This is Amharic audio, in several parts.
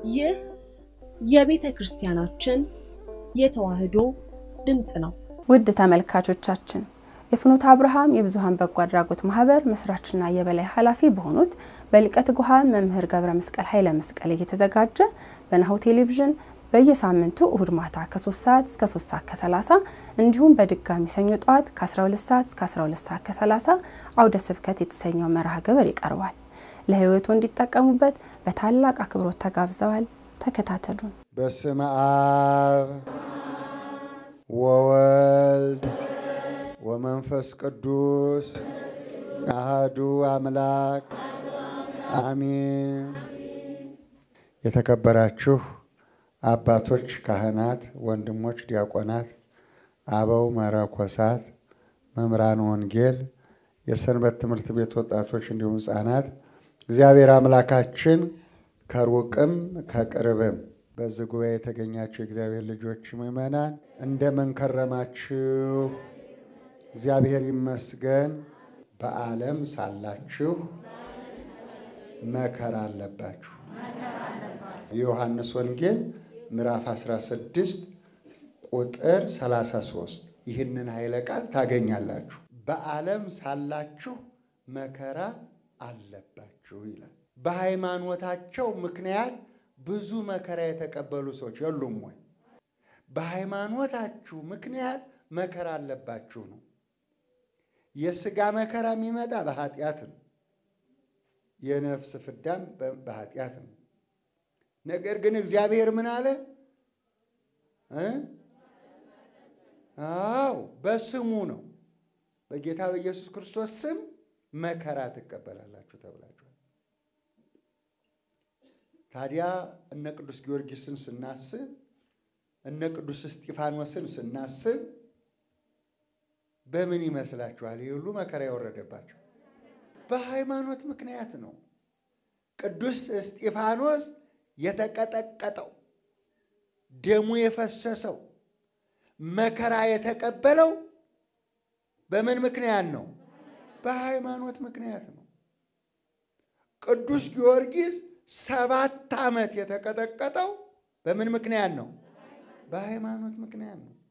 ይህ የቤተ ክርስቲያናችን የተዋሕዶ ድምፅ ነው። ውድ ተመልካቾቻችን የፍኖተ አብርሃም የብዙኃን በጎ አድራጎት ማህበር መስራችና የበላይ ኃላፊ በሆኑት በሊቀ ትጉሃን መምህር ገብረ መስቀል ኃይለ መስቀል እየተዘጋጀ በናሁ ቴሌቪዥን በየሳምንቱ እሁድ ማታ ከ3 ሰዓት እስከ 3 ሰዓት ከ30 እንዲሁም በድጋሚ ሰኞ ጠዋት ከ12 ሰዓት እስከ 12 ሰዓት ከ30 አውደ ስብከት የተሰኘው መርሃ ግብር ይቀርባል። ለህይወቱ እንዲጠቀሙበት በታላቅ አክብሮት ተጋብዘዋል። ተከታተሉን። በስመ አብ ወወልድ ወመንፈስ ቅዱስ አህዱ አምላክ አሚን። የተከበራችሁ አባቶች ካህናት፣ ወንድሞች ዲያቆናት፣ አበው መነኮሳት፣ መምህራን ወንጌል፣ የሰንበት ትምህርት ቤት ወጣቶች እንዲሁም ሕፃናት እግዚአብሔር አምላካችን ከሩቅም ከቅርብም በዚህ ጉባኤ የተገኛችሁ የእግዚአብሔር ልጆች ምዕመናን እንደምን ከረማችሁ? እግዚአብሔር ይመስገን። በዓለም ሳላችሁ መከራ አለባችሁ። የዮሐንስ ወንጌል ምዕራፍ 16 ቁጥር 33 ይህንን ኃይለ ቃል ታገኛላችሁ። በዓለም ሳላችሁ መከራ አለባችሁ ይላል። በሃይማኖታቸው ምክንያት ብዙ መከራ የተቀበሉ ሰዎች የሉም ወይ? በሃይማኖታችሁ ምክንያት መከራ አለባችሁ ነው። የሥጋ መከራ የሚመጣ በኃጢአት ነው። የነፍስ ፍዳም በኃጢአት ነው። ነገር ግን እግዚአብሔር ምን አለ? አዎ በስሙ ነው። በጌታ በኢየሱስ ክርስቶስ ስም መከራ ትቀበላላችሁ ተብላችኋል። ታዲያ እነ ቅዱስ ጊዮርጊስን ስናስብ እነ ቅዱስ እስጢፋኖስን ስናስብ በምን ይመስላችኋል? ይህ ሁሉ መከራ የወረደባቸው በሃይማኖት ምክንያት ነው። ቅዱስ እስጢፋኖስ የተቀጠቀጠው ደሙ የፈሰሰው መከራ የተቀበለው በምን ምክንያት ነው? በሃይማኖት ምክንያት ነው። ቅዱስ ጊዮርጊስ ሰባት ዓመት የተቀጠቀጠው በምን ምክንያት ነው? በሃይማኖት ምክንያት ነው።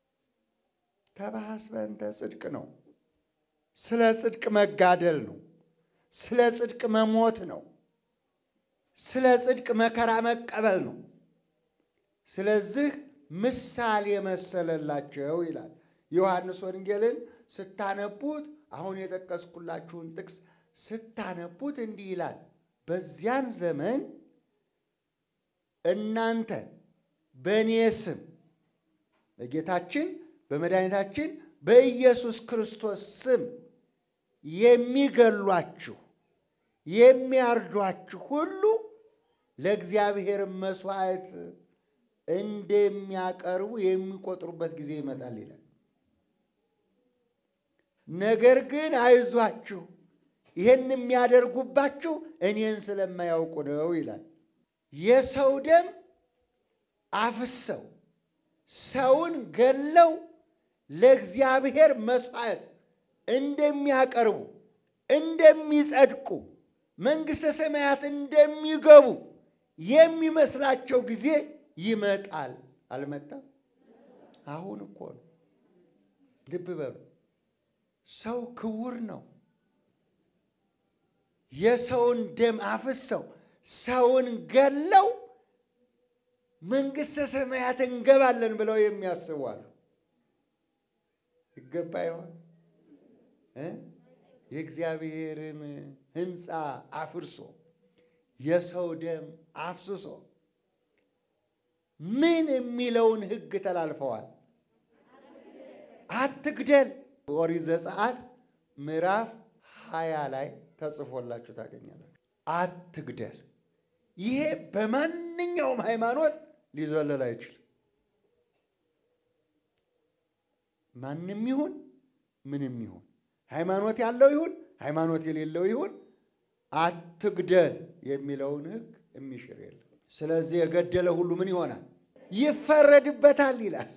ተባሐስ በእንተ ጽድቅ ነው። ስለ ጽድቅ መጋደል ነው። ስለ ጽድቅ መሞት ነው። ስለ ጽድቅ መከራ መቀበል ነው። ስለዚህ ምሳሌ መሰለላቸው ይላል። ዮሐንስ ወንጌልን ስታነቡት አሁን የጠቀስኩላችሁን ጥቅስ ስታነቡት እንዲህ ይላል። በዚያን ዘመን እናንተ በእኔ ስም በጌታችን በመድኃኒታችን በኢየሱስ ክርስቶስ ስም የሚገሏችሁ የሚያርዷችሁ ሁሉ ለእግዚአብሔር መሥዋዕት እንደሚያቀርቡ የሚቆጥሩበት ጊዜ ይመጣል ይላል። ነገር ግን አይዟችሁ፣ ይህን የሚያደርጉባችሁ እኔን ስለማያውቁ ነው ይላል። የሰው ደም አፍሰው ሰውን ገለው ለእግዚአብሔር መሥዋዕት እንደሚያቀርቡ እንደሚጸድቁ መንግሥተ ሰማያት እንደሚገቡ የሚመስላቸው ጊዜ ይመጣል። አልመጣም? አሁን እኮ ነው። ልብ በሉ። ሰው ክቡር ነው። የሰውን ደም አፍሰው ሰውን ገለው መንግሥተ ሰማያት እንገባለን ብለው የሚያስቡ አሉ። ይገባ ይሆን? የእግዚአብሔርን ሕንፃ አፍርሶ የሰው ደም አፍስሶ ምን የሚለውን ሕግ ተላልፈዋል? አትግደል። ኦሪት ዘጸአት ምዕራፍ ሀያ ላይ ተጽፎላችሁ ታገኛላችሁ። አትግደል። ይሄ በማንኛውም ሃይማኖት ሊዘለል አይችልም። ማንም ይሁን ምንም ይሁን ሃይማኖት ያለው ይሁን ሃይማኖት የሌለው ይሁን አትግደል የሚለውን ሕግ የሚሽር የለም። ስለዚህ የገደለ ሁሉ ምን ይሆናል? ይፈረድበታል ይላል።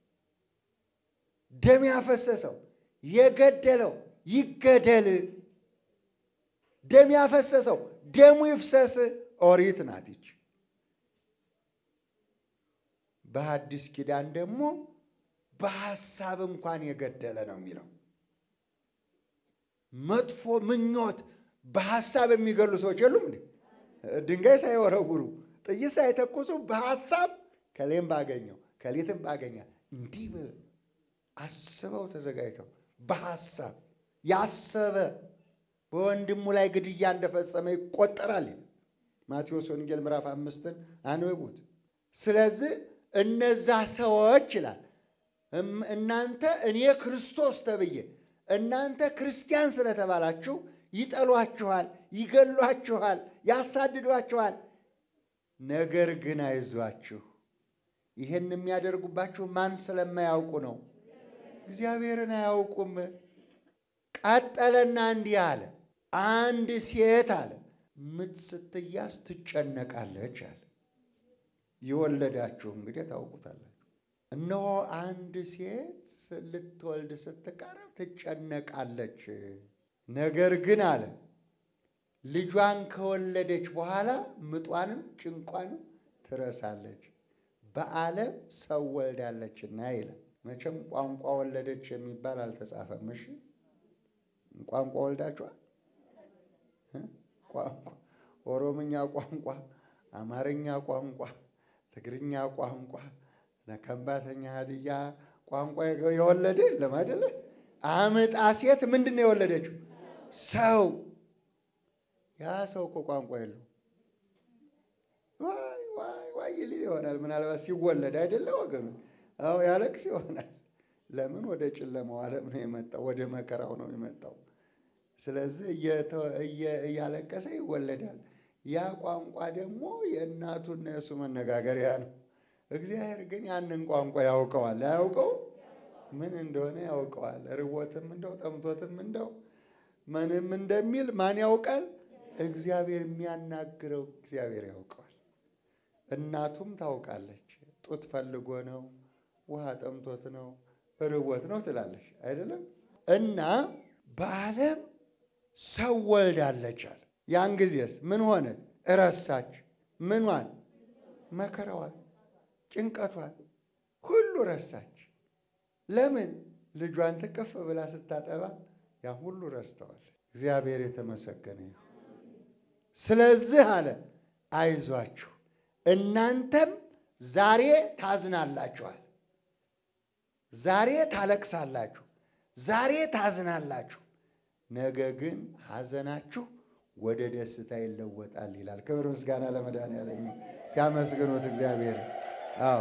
ደም ያፈሰሰው የገደለው ይገደል። ደም ያፈሰሰው ደሙ ይፍሰስ። ኦሪት ናት ይች። በሐዲስ ኪዳን ደግሞ በሐሳብ እንኳን የገደለ ነው የሚለው። መጥፎ ምኞት በሐሳብ የሚገሉ ሰዎች የሉም እንዴ? ድንጋይ ሳይወረውሩ ጥይት ሳይተኩሱ በሐሳብ ከሌም ባገኘው ከሌትም ባገኛ እንዲህ አስበው ተዘጋጅተው በሐሳብ ያሰበ በወንድሙ ላይ ግድያ እንደፈጸመ ይቆጠራል። ማቴዎስ ወንጌል ምዕራፍ አምስትን አንብቡት። ስለዚህ እነዛ ሰዎች ይላል እናንተ እኔ ክርስቶስ ተብዬ እናንተ ክርስቲያን ስለተባላችሁ ይጠሏችኋል፣ ይገሏችኋል፣ ያሳድዷችኋል። ነገር ግን አይዟችሁ፣ ይህን የሚያደርጉባችሁ ማን ስለማያውቁ ነው? እግዚአብሔርን አያውቁም። ቀጠለና እንዲህ አለ፣ አንድ ሴት አለ ምጥ ስትያዝ ትጨነቃለች አለ። የወለዳችሁ እንግዲህ ታውቁታላችሁ። እነሆ አንድ ሴት ልትወልድ ስትቀርብ ትጨነቃለች። ነገር ግን አለ ልጇን ከወለደች በኋላ ምጧንም ጭንቋንም ትረሳለች፣ በዓለም ሰው ወልዳለችና ይላል። መቼም ቋንቋ ወለደች የሚባል አልተጻፈም። እሺ ቋንቋ ወልዳችኋል? ቋንቋ ኦሮምኛ ቋንቋ፣ አማርኛ ቋንቋ፣ ትግርኛ ቋንቋ፣ ከምባተኛ፣ ሀድያ ቋንቋ የወለደ የለም አይደለ? አምጣ ሴት ምንድን ነው የወለደችው? ሰው። ያ ሰው እኮ ቋንቋ የለው። ዋይ ዋይ ዋይ ይል ይሆናል ምናልባት ሲወለድ አይደለ ወገኑ? አዎ ያለቅስ ይሆናል። ለምን ወደ ጨለማው ዓለም ነው የመጣው፣ ወደ መከራው ነው የመጣው። ስለዚህ እያለቀሰ ይወለዳል። ያ ቋንቋ ደግሞ የእናቱና የእሱ መነጋገሪያ ነው። እግዚአብሔር ግን ያንን ቋንቋ ያውቀዋል። አያውቀው? ምን እንደሆነ ያውቀዋል። ርቦትም እንደው ጠምቶትም እንደው ምንም እንደሚል ማን ያውቃል? እግዚአብሔር የሚያናግረው እግዚአብሔር ያውቀዋል። እናቱም ታውቃለች። ጡት ፈልጎ ነው፣ ውሃ ጠምቶት ነው፣ ርቦት ነው ትላለች አይደለም? እና በዓለም ሰው ወልዳለች አለ። ያን ጊዜስ ምን ሆነ? እረሳች። ምኗን? መከራዋን፣ ጭንቀቷን ሁሉ ረሳች። ለምን? ልጇን ትቅፍ ብላ ስታጠባ ያ ሁሉ ረስተዋል። እግዚአብሔር የተመሰገነ ይሁን። ስለዚህ አለ አይዟችሁ፣ እናንተም ዛሬ ታዝናላችኋል፣ ዛሬ ታለቅሳላችሁ፣ ዛሬ ታዝናላችሁ ነገ ግን ሐዘናችሁ ወደ ደስታ ይለወጣል ይላል። ክብር ምስጋና ለመድኃኒዓለም ሲያመስግኑት እግዚአብሔር። አዎ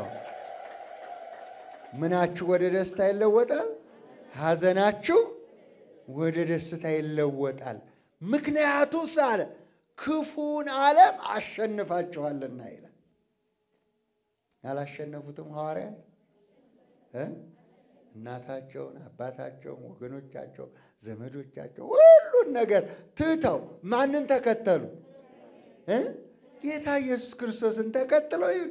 ምናችሁ ወደ ደስታ ይለወጣል? ሐዘናችሁ ወደ ደስታ ይለወጣል። ምክንያቱስ አለ ክፉን ዓለም አሸንፋችኋልና ይላል። ያላሸነፉትም ሐዋርያት እናታቸውን፣ አባታቸውን፣ ወገኖቻቸውን፣ ዘመዶቻቸው ሁሉን ነገር ትተው ማንን ተከተሉ? ጌታ ኢየሱስ ክርስቶስን ተከትለው ሄዱ።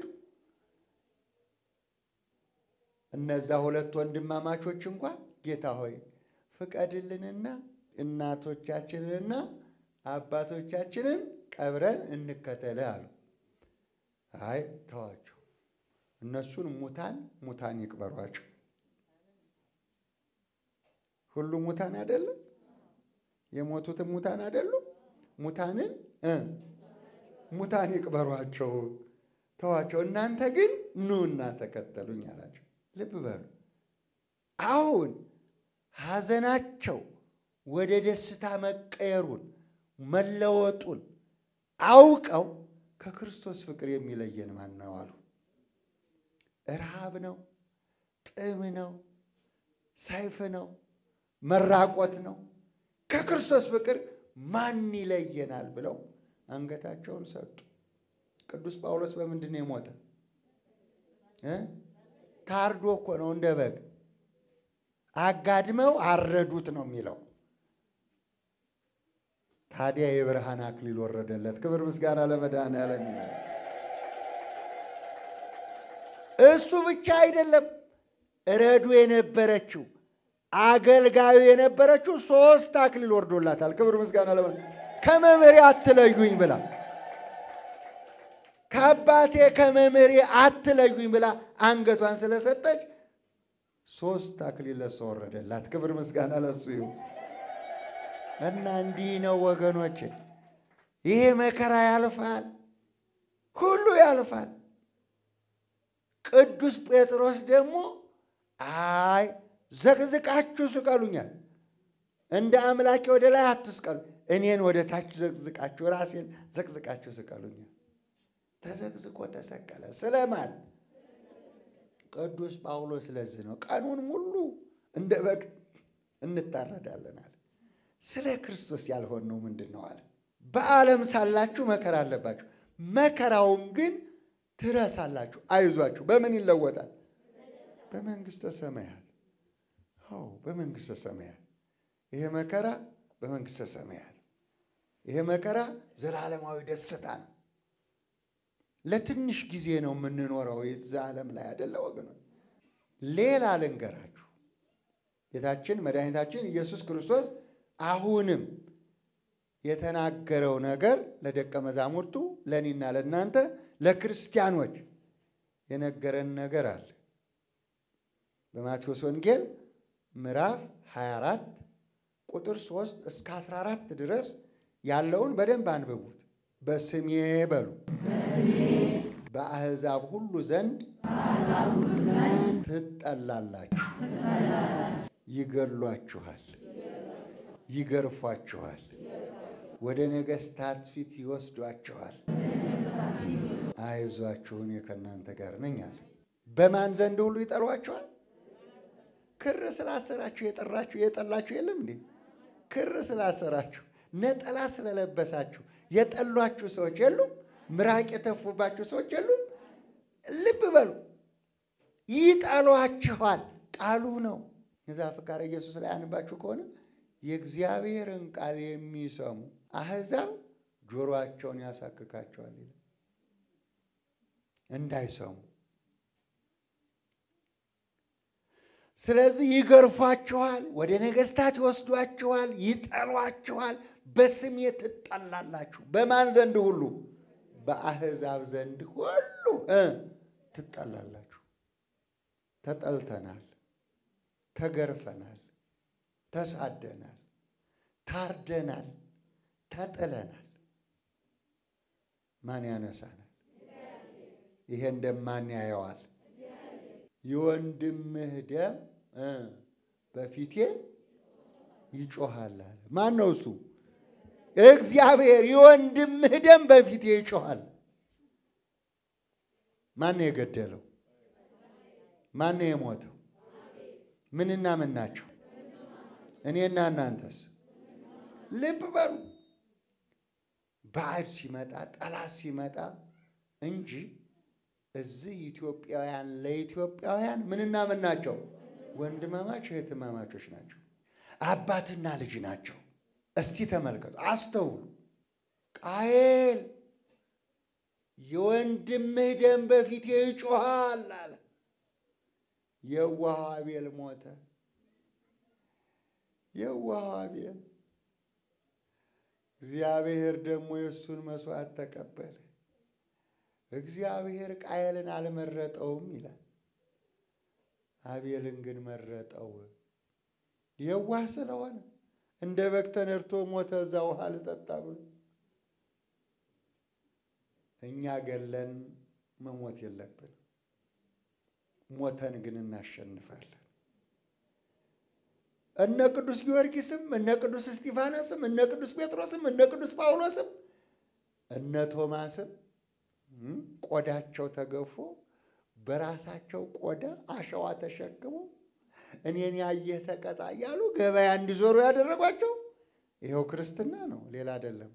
እነዛ ሁለት ወንድማማቾች እንኳ ጌታ ሆይ ፍቀድልንና እናቶቻችንንና አባቶቻችንን ቀብረን እንከተልህ አሉ። አይ ተዋቸው፣ እነሱን ሙታን ሙታን ይቅበሯቸው። ሁሉም ሙታን አይደለም? የሞቱትም ሙታን አይደሉም? ሙታንን ሙታን ይቅበሯቸው፣ ተዋቸው። እናንተ ግን ኑና ተከተሉኝ አላቸው። ልብ በሉ። አሁን ሐዘናቸው ወደ ደስታ መቀየሩን መለወጡን አውቀው ከክርስቶስ ፍቅር የሚለየን ማን ነው አሉ። ረሃብ ነው፣ ጥም ነው፣ ሰይፍ ነው መራቆት ነው። ከክርስቶስ ፍቅር ማን ይለየናል ብለው አንገታቸውን ሰጡ። ቅዱስ ጳውሎስ በምንድን ነው የሞተ? ታርዶ እኮ ነው እንደ በግ አጋድመው አረዱት ነው የሚለው። ታዲያ የብርሃን አክሊል ወረደለት። ክብር ምስጋና ለመድኃኔዓለም ይሁን። እሱ ብቻ አይደለም ረዱ የነበረችው አገልጋዩ የነበረችው ሶስት አክሊል ወርዶላታል። ክብር ምስጋና ለመ ከመምህሬ አትለዩኝ ብላ ከአባቴ ከመምህሬ አትለዩኝ ብላ አንገቷን ስለሰጠች ሶስት አክሊል ለእሷ ወረደላት። ክብር ምስጋና ለሱ ይሁን እና እንዲህ ነው ወገኖች፣ ይሄ መከራ ያልፋል፣ ሁሉ ያልፋል። ቅዱስ ጴጥሮስ ደግሞ አይ ዘቅዝቃችሁ ስቀሉኛል፣ እንደ አምላኬ ወደ ላይ አትስቀሉ፣ እኔን ወደ ታች ዘቅዝቃችሁ ራሴን ዘቅዝቃችሁ ስቀሉኛል። ተዘቅዝቆ ተሰቀለ። ስለማን? ቅዱስ ጳውሎስ። ስለዚህ ነው ቀኑን ሙሉ እንደ በግ እንታረዳለን አለ። ስለ ክርስቶስ ያልሆነው ምንድን ነው አለ። በዓለም ሳላችሁ መከራ አለባችሁ፣ መከራውን ግን ትረሳላችሁ። አይዟችሁ። በምን ይለወጣል? በመንግሥተ ሰማያት። አዎ በመንግሥተ ሰማያት። ይሄ መከራ በመንግሥተ ሰማያት። ይሄ መከራ ዘላለማዊ ደስታ ነው። ለትንሽ ጊዜ ነው የምንኖረው የዛ ዓለም ላይ አይደለ ወገኖች። ሌላ ልንገራችሁ። ጌታችን መድኃኒታችን ኢየሱስ ክርስቶስ አሁንም የተናገረው ነገር ለደቀ መዛሙርቱ ለእኔና ለእናንተ ለክርስቲያኖች የነገረን ነገር አለ። በማቴዎስ ወንጌል ምዕራፍ 24 ቁጥር 3 እስከ 14 ድረስ ያለውን በደንብ አንብቡት። በስሜ በሉ በአሕዛብ ሁሉ ዘንድ ትጠላላችሁ፣ ይገሏችኋል፣ ይገርፏችኋል፣ ወደ ነገሥታት ፊት ይወስዷችኋል። አይዟችሁ እኔ ከእናንተ ጋር ነኝ አለ። በማን ዘንድ ሁሉ ይጠሏችኋል? ክር ስላሰራችሁ የጠራችሁ የጠላችሁ የለም እንዴ? ክር ስላሰራችሁ ነጠላ ስለለበሳችሁ የጠሏችሁ ሰዎች የሉም? ምራቅ የተፉባችሁ ሰዎች የሉም? ልብ በሉ፣ ይጠሏችኋል። ቃሉ ነው። የዛ ፍቃረ ኢየሱስ ላይ አንባችሁ ከሆነ የእግዚአብሔርን ቃል የሚሰሙ አሕዛብ ጆሮአቸውን ያሳክካቸዋል ይላል። እንዳይሰሙ ስለዚህ ይገርፏችኋል፣ ወደ ነገሥታት ይወስዷችኋል፣ ይጠሏችኋል፣ በስሜ ትጠላላችሁ። በማን ዘንድ ሁሉ? በአሕዛብ ዘንድ ሁሉ እ ትጠላላችሁ። ተጠልተናል፣ ተገርፈናል፣ ተሳደናል፣ ታርደናል፣ ተጥለናል። ማን ያነሳናል? ይሄ እንደማን ያየዋል? የወንድምህ ደም በፊቴ ይጮሃል አለ። ማን ነው እሱ? እግዚአብሔር። የወንድምህ ደም በፊቴ ይጮሃል። ማን ነው የገደለው? ማን ነው የሞተው? ምንና ምን ናቸው? እኔና እናንተስ? ልብ በሉ። ባዕድ ሲመጣ ጠላት ሲመጣ እንጂ እዚህ ኢትዮጵያውያን ለኢትዮጵያውያን ምንና ምን ናቸው? ወንድማማች እህትማማቾች ናቸው። አባትና ልጅ ናቸው። እስቲ ተመልከቱ፣ አስተውሉ። ቃየል የወንድምህ ደም በፊቴ ይጮሃል አለ። የዋህ አቤል ሞተ። የዋህ አቤል እግዚአብሔር ደግሞ የእሱን መስዋዕት ተቀበለ። እግዚአብሔር ቃየልን አልመረጠውም ይላል። አቤልን ግን መረጠው። የዋህ ስለሆነ እንደ በግ ተነድቶ ሞተ። እዛ ውሃ ልጠጣ ብሎ እኛ ገለን መሞት የለብን። ሞተን ግን እናሸንፋለን። እነ ቅዱስ ጊዮርጊስም እነ ቅዱስ እስጢፋኖስም እነ ቅዱስ ጴጥሮስም እነ ቅዱስ ጳውሎስም እነ ቶማስም ቆዳቸው ተገፎ በራሳቸው ቆዳ አሸዋ ተሸክሞ እኔን ያየህ ተቀጣ እያሉ ገበያ እንዲዞሩ ያደረጓቸው ይኸው ክርስትና ነው፣ ሌላ አይደለም።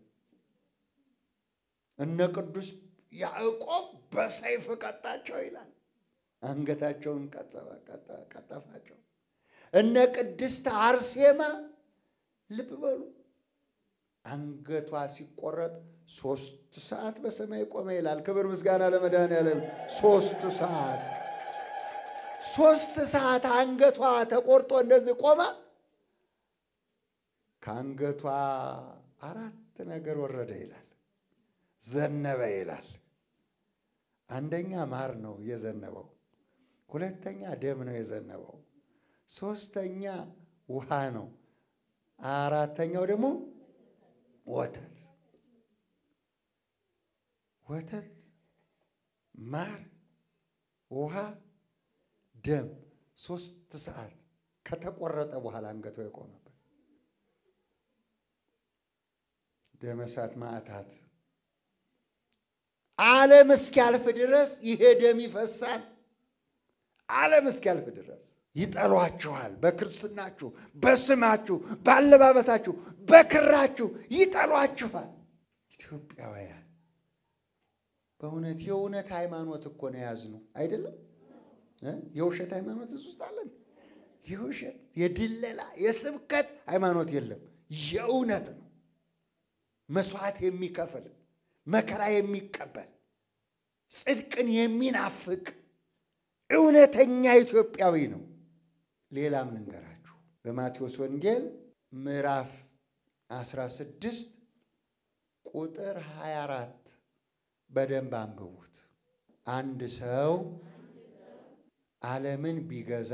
እነ ቅዱስ ያዕቆብ በሰይፍ ቀጣቸው ይላል። አንገታቸውን ቀጠፋቸው። እነ ቅድስት አርሴማ ልብ በሉ አንገቷ ሲቆረጥ ሶስት ሰዓት በሰማይ ቆመ ይላል። ክብር ምስጋና ለመድኃኔዓለም። ሶስት ሰዓት ሶስት ሰዓት አንገቷ ተቆርጦ እንደዚህ ቆማ ከአንገቷ አራት ነገር ወረደ ይላል። ዘነበ ይላል። አንደኛ ማር ነው የዘነበው፣ ሁለተኛ ደም ነው የዘነበው፣ ሶስተኛ ውሃ ነው፣ አራተኛው ደግሞ ወተት ወተት፣ ማር፣ ውሃ፣ ደም ሶስት ሰዓት ከተቆረጠ በኋላ አንገቷ የቆመበት ደመ እሳት ማዕታት ዓለም እስኪያልፍ ድረስ ይሄ ደም ይፈሳል። ዓለም እስኪያልፍ ድረስ ይጠሏችኋል። በክርስትናችሁ፣ በስማችሁ፣ በአለባበሳችሁ፣ በክራችሁ ይጠሏችኋል። ኢትዮጵያውያን በእውነት የእውነት ሃይማኖት እኮ ነው የያዝነው አይደለም። የውሸት ሃይማኖት እዚህ ውስጥ አለን። የውሸት የድለላ የስብከት ሃይማኖት የለም። የእውነት ነው። መስዋዕት የሚከፍል መከራ የሚቀበል ጽድቅን የሚናፍቅ እውነተኛ ኢትዮጵያዊ ነው። ሌላም ልንገራችሁ። በማቴዎስ ወንጌል ምዕራፍ 16 ቁጥር 24 በደንብ አንብቡት። አንድ ሰው ዓለምን ቢገዛ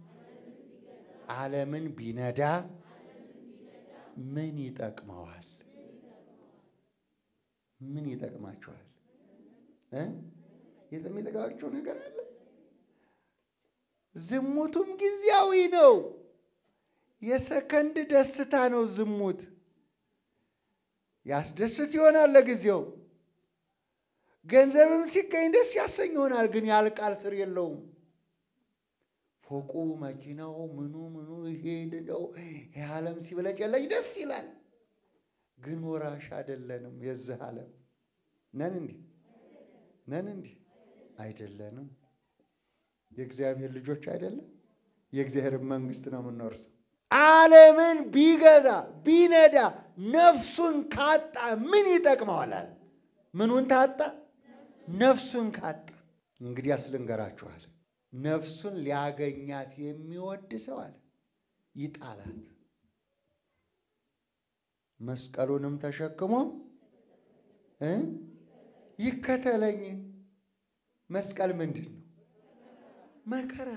ዓለምን ቢነዳ ምን ይጠቅመዋል? ምን ይጠቅማችኋል? የሚጠቅማቸው ነገር አለ? ዝሙቱም ጊዜያዊ ነው። የሰከንድ ደስታ ነው ዝሙት። ያስደስት ይሆናል ለጊዜው። ገንዘብም ሲገኝ ደስ ያሰኝ ይሆናል፣ ግን ያልቃል፣ ስር የለውም። ፎቁ፣ መኪናው፣ ምኑ ምኑ ይሄ እንደው ይህ ዓለም ሲበለጨለጭ ደስ ይላል፣ ግን ወራሽ አይደለንም። የዚህ ዓለም ነን እንዲህ ነን እንዲህ አይደለንም። የእግዚአብሔር ልጆች አይደለም። የእግዚአብሔር መንግስት ነው የምንወርሰው። ዓለምን ቢገዛ ቢነዳ ነፍሱን ካጣ ምን ይጠቅመዋል? ምኑን ታጣ? ነፍሱን ካጣ። እንግዲህ አስልንገራችኋል። ነፍሱን ሊያገኛት የሚወድ ሰው አለ ይጣላት፣ መስቀሉንም ተሸክሞ እ ይከተለኝ። መስቀል ምንድን ነው? መከራ።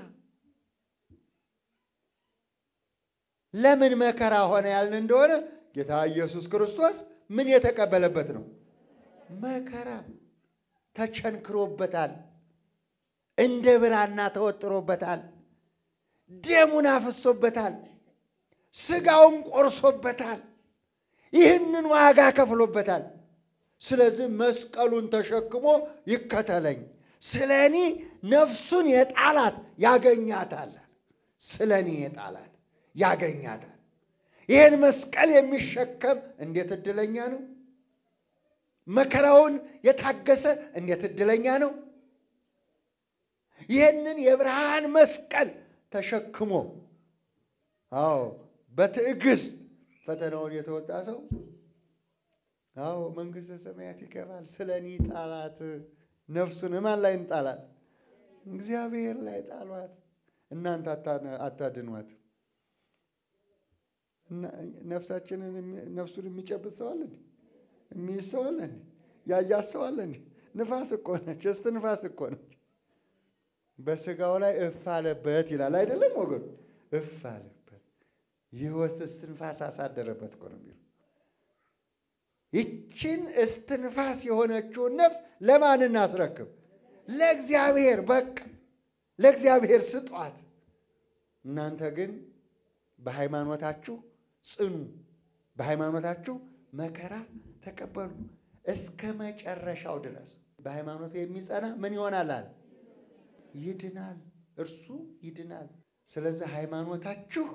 ለምን መከራ ሆነ ያልን እንደሆነ ጌታ ኢየሱስ ክርስቶስ ምን የተቀበለበት ነው? መከራ ተቸንክሮበታል። እንደ ብራና ተወጥሮበታል። ደሙን አፍሶበታል። ስጋውን ቆርሶበታል። ይህንን ዋጋ ከፍሎበታል። ስለዚህ መስቀሉን ተሸክሞ ይከተለኝ፣ ስለ እኔ ነፍሱን የጣላት ያገኛታል። ስለ እኔ የጣላት ያገኛታል። ይህን መስቀል የሚሸከም እንዴት እድለኛ ነው! መከራውን የታገሰ እንዴት እድለኛ ነው! ይህንን የብርሃን መስቀል ተሸክሞ አዎ በትዕግስት ፈተናውን የተወጣ ሰው አዎ መንግሥተ ሰማያት ይገባል። ስለ እኔ ጣላት። ነፍሱን ማን ላይ እንጣላት? እግዚአብሔር ላይ ጣሏት። እናንተ አታድኗት። ነፍሳችንን ነፍሱን የሚጨብጥ ሰው አለ እንዴ? የሚይዝ ሰው አለ እንዴ? ያያት ሰው አለ እንዴ? ንፋስ እኮ ነች። እስት ንፋስ እኮ ነች። በስጋው ላይ እፍ አለበት ይላል አይደለም ወገኑ? እፍ አለበት የሕይወት እስትንፋስ አሳደረበት እኮ ነው የሚለው። ይችን እስትንፋስ የሆነችውን ነፍስ ለማን እናስረክብ? ለእግዚአብሔር። በቃ ለእግዚአብሔር ስጧት። እናንተ ግን በሃይማኖታችሁ ጽኑ፣ በሃይማኖታችሁ መከራ ተቀበሉ እስከ መጨረሻው ድረስ። በሃይማኖቱ የሚጸና ምን ይሆናል አለ ይድናል፣ እርሱ ይድናል። ስለዚህ ሃይማኖታችሁ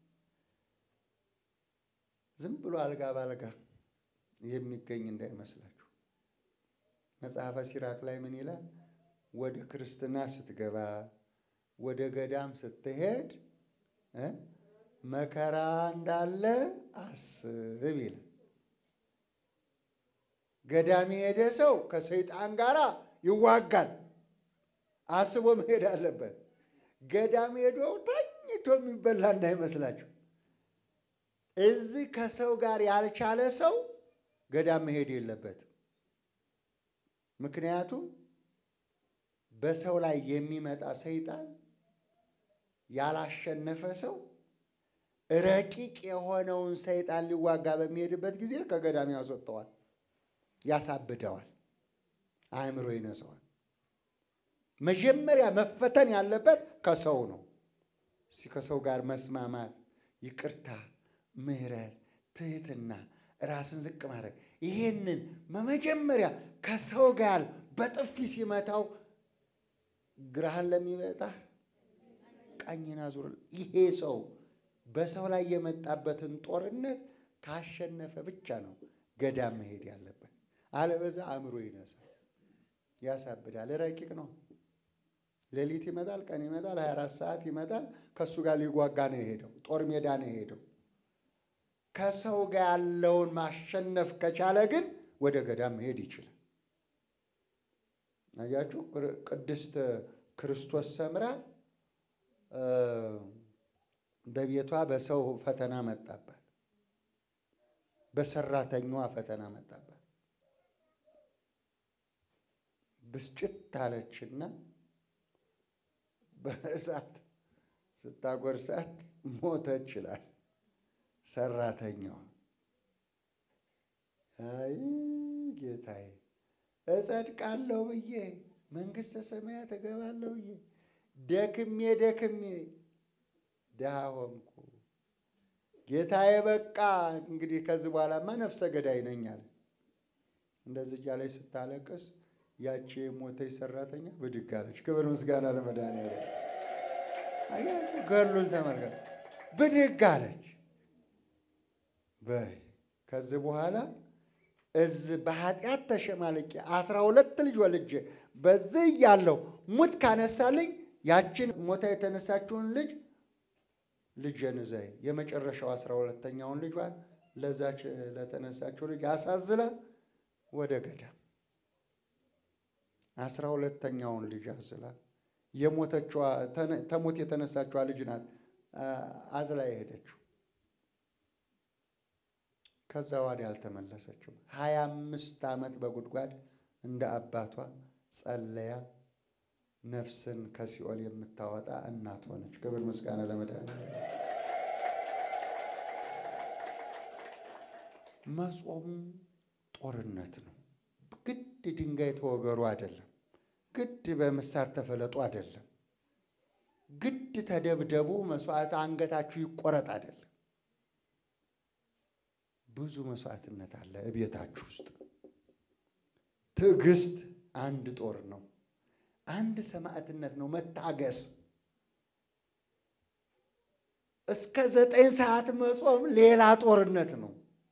ዝም ብሎ አልጋ ባልጋ የሚገኝ እንዳይመስላችሁ። መጽሐፈ ሲራክ ላይ ምን ይላል? ወደ ክርስትና ስትገባ ወደ ገዳም ስትሄድ መከራ እንዳለ አስብ ይላል። ገዳም የሄደ ሰው ከሰይጣን ጋር ይዋጋል። አስቦ መሄድ አለበት። ገዳም ሄዶ ተኝቶ የሚበላ እንዳይመስላችሁ። እዚህ ከሰው ጋር ያልቻለ ሰው ገዳም መሄድ የለበትም። ምክንያቱም በሰው ላይ የሚመጣ ሰይጣን ያላሸነፈ ሰው ረቂቅ የሆነውን ሰይጣን ሊዋጋ በሚሄድበት ጊዜ ከገዳም ያስወጠዋል፣ ያሳብደዋል፣ አእምሮ ይነሰዋል። መጀመሪያ መፈተን ያለበት ከሰው ነው። እስኪ ከሰው ጋር መስማማት፣ ይቅርታ፣ ምሕረት፣ ትህትና፣ ራስን ዝቅ ማድረግ ይሄንን በመጀመሪያ ከሰው ጋር በጥፊ ሲመታው ግራህን ለሚመጣህ ቀኝን አዙር። ይሄ ሰው በሰው ላይ የመጣበትን ጦርነት ካሸነፈ ብቻ ነው ገዳም መሄድ ያለበት። አለበዛ አእምሮ ይነሳል፣ ያሳብዳል። ረቂቅ ነው። ሌሊት ይመጣል፣ ቀን ይመጣል፣ 24 ሰዓት ይመጣል። ከእሱ ጋር ሊጓጋ ነው የሄደው፣ ጦር ሜዳ ነው የሄደው። ከሰው ጋር ያለውን ማሸነፍ ከቻለ ግን ወደ ገዳም መሄድ ይችላል። አያችሁ፣ ቅድስት ክርስቶስ ሰምራ በቤቷ በሰው ፈተና መጣባት፣ በሰራተኛዋ ፈተና መጣባት። ብስጭት አለችና በእሳት ስታጎርሳት ሞተች ይላል ሰራተኛዋ። አይ ጌታዬ እጸድቃለሁ ብዬ መንግሥተ ሰማያት እገባለሁ ብዬ ደክሜ ደክሜ ድሃ ሆንኩ። ጌታዬ በቃ እንግዲህ ከዚህ በኋላማ ነፍሰ ገዳይ ነኝ አለ። እንደዚህ እያለች ስታለቅስ ያቺ የሞተች ሰራተኛ ብድግ አለች። ክብር ምስጋና ለመድኃኒዓለም። አያችሁ ገድሉን ተመልከት። ብድግ አለች። በይ ከዚህ በኋላ እዚህ በኃጢአት ተሸማልቄ አስራ ሁለት ልጅ ወልጄ በዚህ እያለሁ ሙት ካነሳልኝ ያችን ሞታ የተነሳችውን ልጅ ልጄን እዘይ የመጨረሻው አስራ ሁለተኛውን ልጇን ለዛች ለተነሳችው ልጅ አሳዝላ ወደ ገዳም አስራ ሁለተኛውን ልጅ አዝላ የሞተችዋ ተሞት የተነሳችዋ ልጅ ናት አዝላ የሄደችው። ከዛ ወዲያ አልተመለሰችም። ሀያ አምስት ዓመት በጉድጓድ እንደ አባቷ ጸለያ ነፍስን ከሲኦል የምታወጣ እናት ሆነች። ክብር ምስጋና ለመድኃኒዓለም። መጾሙ ጦርነት ነው። ግድ ድንጋይ ተወገሩ አይደለም። ግድ በምሳር ተፈለጡ አይደለም። ግድ ተደብደቡ፣ መስዋዕት አንገታችሁ ይቆረጥ አይደለም። ብዙ መስዋዕትነት አለ እቤታችሁ ውስጥ። ትዕግስት አንድ ጦር ነው። አንድ ሰማዕትነት ነው። መታገስ እስከ ዘጠኝ ሰዓት መጾም ሌላ ጦርነት ነው።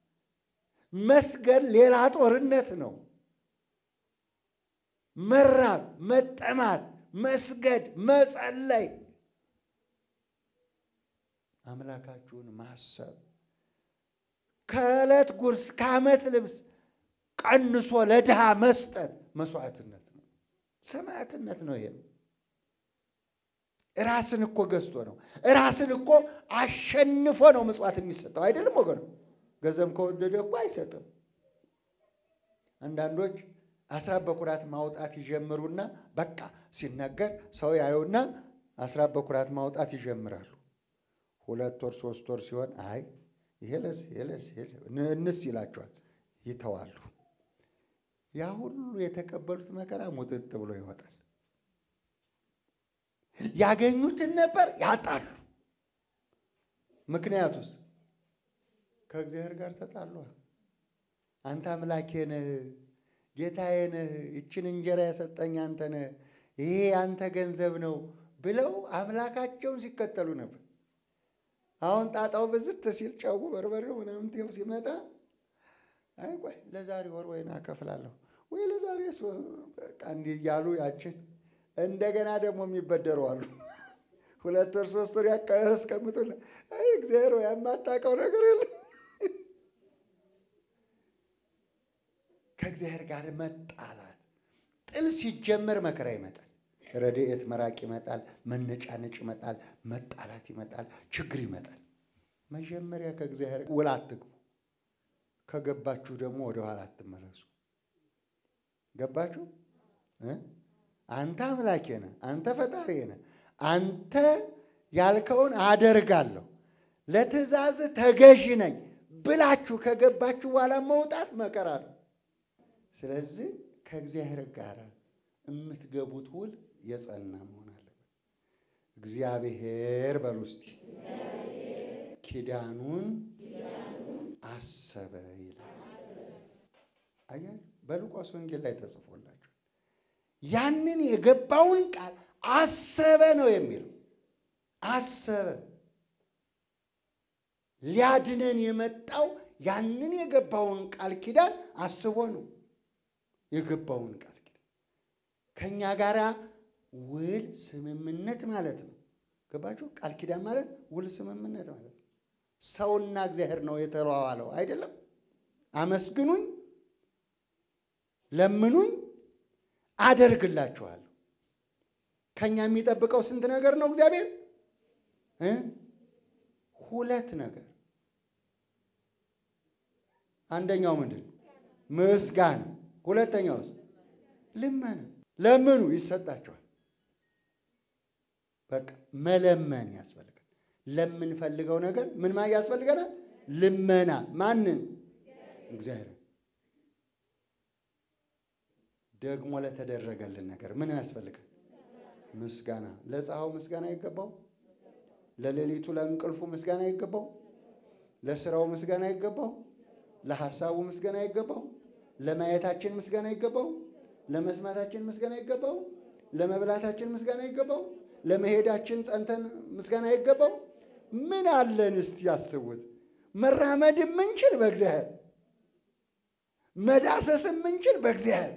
መስገድ ሌላ ጦርነት ነው። መራብ፣ መጠማት፣ መስገድ፣ መጸለይ፣ አምላካችሁን ማሰብ ከዕለት ጉርስ ከዓመት ልብስ ቀንሶ ለድሃ መስጠት መስዋዕትነት ነው። ሰማዕትነት ነው። ይሄም ራስን እኮ ገዝቶ ነው። ራስን እኮ አሸንፎ ነው ምጽዋት የሚሰጠው አይደለም ወገኑ። ገንዘብ ከወደደ እኮ አይሰጥም። አንዳንዶች አስራት በኩራት ማውጣት ይጀምሩና በቃ ሲነገር ሰው ያዩና አስራት በኩራት ማውጣት ይጀምራሉ። ሁለት ወር ሶስት ወር ሲሆን አይ ይሄ ለዚህ ይሄ ለዚህ እንስ ይላቸዋል፣ ይተዋሉ። ያ ሁሉ የተቀበሉት መከራ ሙጥጥ ብሎ ይወጣል። ያገኙትን ነበር ያጣሉ። ምክንያቱስ ከእግዚአብሔር ጋር ተጣሏ። አንተ አምላኬ ነህ፣ ጌታዬ ነህ፣ ይችን እንጀራ የሰጠኝ አንተ ነህ፣ ይሄ አንተ ገንዘብ ነው ብለው አምላካቸውን ሲከተሉ ነበር። አሁን ጣጣው ብዝት ሲል ጨው በርበሬው ምናምን ቴው ሲመጣ አይ ቆይ ለዛሬ ወር ወይን አከፍላለሁ ወይ ለዛሬ እንዲህ እያሉ ያችን እንደገና ደግሞ የሚበደሩ አሉ። ሁለት ወር ሶስት ወር ያስቀምጡል። አይ እግዚአብሔር ወይ የማታውቀው ነገር የለም። ከእግዚአብሔር ጋር መጣላት ጥል ሲጀመር መከራ ይመጣል። ረድኤት መራቅ ይመጣል። መነጫነጭ ይመጣል። መጣላት ይመጣል። ችግር ይመጣል። መጀመሪያ ከእግዚአብሔር ውል አትግቡ። ከገባችሁ ደግሞ ወደ ኋላ አትመለሱ። ገባችሁ? አንተ አምላኬ ነህ፣ አንተ ፈጣሪ ነህ፣ አንተ ያልከውን አደርጋለሁ፣ ለትእዛዝ ተገዥ ነኝ ብላችሁ ከገባችሁ በኋላ መውጣት መከራ ነው። ስለዚህ ከእግዚአብሔር ጋር የምትገቡት ውል የጸና መሆን አለበት። እግዚአብሔር በሉ እስቲ ኪዳኑን አሰበ ይላል። አያችሁ፣ በሉቃስ ወንጌል ላይ ተጽፎላችሁ ያንን የገባውን ቃል አሰበ ነው የሚለው። አሰበ ሊያድነን የመጣው ያንን የገባውን ቃል ኪዳን አስቦ ነው። የገባውን ቃል ኪዳን ከእኛ ጋር ውል ስምምነት ማለት ነው። ገባችሁ? ቃል ኪዳን ማለት ውል ስምምነት ማለት ነው። ሰውና እግዚአብሔር ነው የተዋዋለው አይደለም። አመስግኑኝ፣ ለምኑኝ፣ አደርግላችኋለሁ። ከኛ የሚጠብቀው ስንት ነገር ነው እግዚአብሔር እ ሁለት ነገር። አንደኛው ምንድን ነው? ምስጋና። ሁለተኛውስ ልመና። ለምኑ ይሰጣችኋል። በቃ መለመን ያስፈልጋል። ለምንፈልገው ነገር ምን ማ ያስፈልገናል? ልመና። ማንን? እግዚአብሔር። ደግሞ ለተደረገልን ነገር ምን ያስፈልጋል? ምስጋና። ለፀሐዩ ምስጋና ይገባው፣ ለሌሊቱ ለእንቅልፉ ምስጋና ይገባው፣ ለስራው ምስጋና ይገባው፣ ለሐሳቡ ምስጋና ይገባው፣ ለማየታችን ምስጋና ይገባው፣ ለመስማታችን ምስጋና ይገባው፣ ለመብላታችን ምስጋና ይገባው፣ ለመሄዳችን ጸንተን ምስጋና ይገባው። ምን አለን እስቲ ያስቡት። መራመድ የምንችል በእግዚአብሔር፣ መዳሰስ የምንችል በእግዚአብሔር፣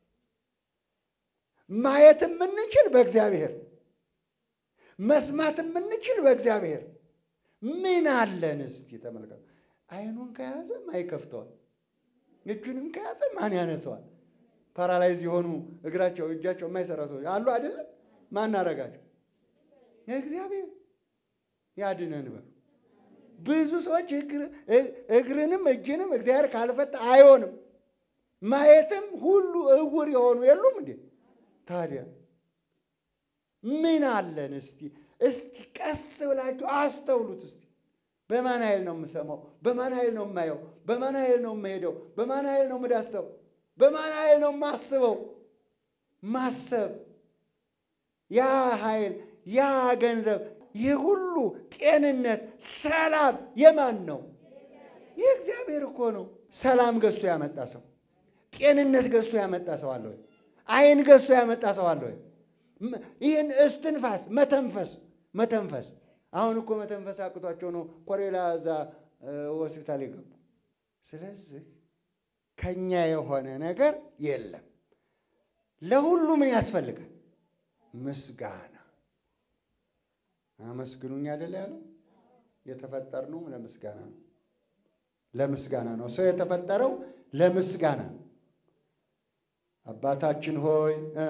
ማየት የምንችል በእግዚአብሔር፣ መስማት የምንችል በእግዚአብሔር። ምን አለን እስቲ ተመልከቱ። አይኑን ከያዘ ማን ይከፍተዋል? እጁንም ከያዘ ማን ያነሰዋል? ፓራላይዝ የሆኑ እግራቸው እጃቸው የማይሰራ ሰዎች አሉ አይደለም? ማን አረጋቸው? እግዚአብሔር ያድነን በሉ። ብዙ ሰዎች እግርንም እጅንም እግዚአብሔር ካልፈታ አይሆንም። ማየትም ሁሉ እውር የሆኑ የሉም እንዴ? ታዲያ ምን አለን እስቲ እስቲ ቀስ ብላችሁ አስተውሉት እስቲ። በማን ኃይል ነው የምሰማው? በማን ኃይል ነው የማየው? በማን ኃይል ነው የምሄደው? በማን ኃይል ነው የምዳሰው? በማን ኃይል ነው የማስበው? ማሰብ ያ ኃይል ያ ገንዘብ ይህ ሁሉ ጤንነት፣ ሰላም የማን ነው? የእግዚአብሔር እኮ ነው። ሰላም ገዝቶ ያመጣ ሰው፣ ጤንነት ገዝቶ ያመጣ ሰው አለ ወይ? አይን ገዝቶ ያመጣ ሰው አለ ወይ? ይህን እስትንፋስ መተንፈስ መተንፈስ አሁን እኮ መተንፈስ አቅቷቸው ነው ኮሬላ እዛ ሆስፒታል የገቡ። ስለዚህ ከኛ የሆነ ነገር የለም። ለሁሉ ምን ያስፈልጋል? ምስጋና። አመስግኑኝ አይደል ያለው? የተፈጠርነው ለምስጋና ነው። ለምስጋና ነው። ሰው የተፈጠረው ለምስጋና ነው። አባታችን ሆይ እ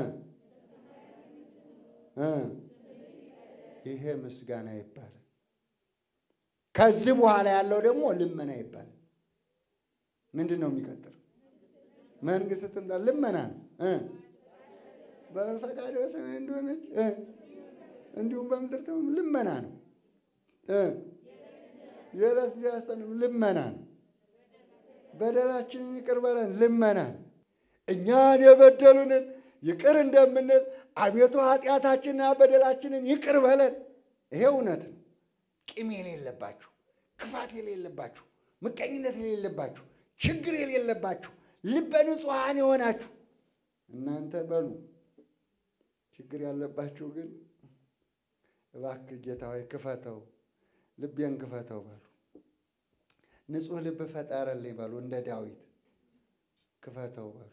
እ ይሄ ምስጋና ይባላል። ከዚህ በኋላ ያለው ደግሞ ልመና ይባላል። ምንድን ነው የሚቀጥለው? መንግስት ትምጣ ልመና ነው እ በፈቃድ በሰማይ እንደሆነች እ እንዲሁም በምድር ትም ልመና ነው እ የዕለት እንጀራችንን ስጠን ልመና ነው። በደላችንን ይቅር በለን ልመና ነው። እኛን የበደሉንን ይቅር እንደምንል አቤቱ ኃጢአታችንና በደላችንን ይቅር በለን። ይሄ እውነት ነው። ቂም የሌለባችሁ፣ ክፋት የሌለባችሁ፣ ምቀኝነት የሌለባችሁ፣ ችግር የሌለባችሁ፣ ልበ ንጹሐን የሆናችሁ እናንተ በሉ። ችግር ያለባችሁ ግን እባክህ ጌታ ሆይ ክፈተው፣ ልቤን ክፈተው በሉ። ንጹሕ ልብ ፈጠረልኝ በሉ። እንደ ዳዊት ክፈተው በሉ።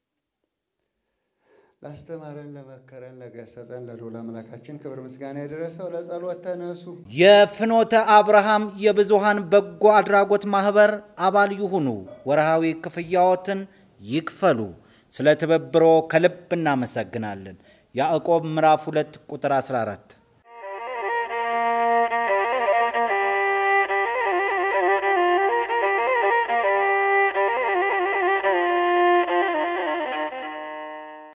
ላስተማረን ለመከረን ለገሰጸን ለልዑል አምላካችን ክብር ምስጋና የደረሰው ለጸሎት ተነሱ። የፍኖተ አብርሃም የብዙሃን በጎ አድራጎት ማህበር አባል ይሁኑ። ወርሃዊ ክፍያዎትን ይክፈሉ። ስለ ትብብሮ ከልብ እናመሰግናለን። ያዕቆብ ምዕራፍ 2 ቁጥር 14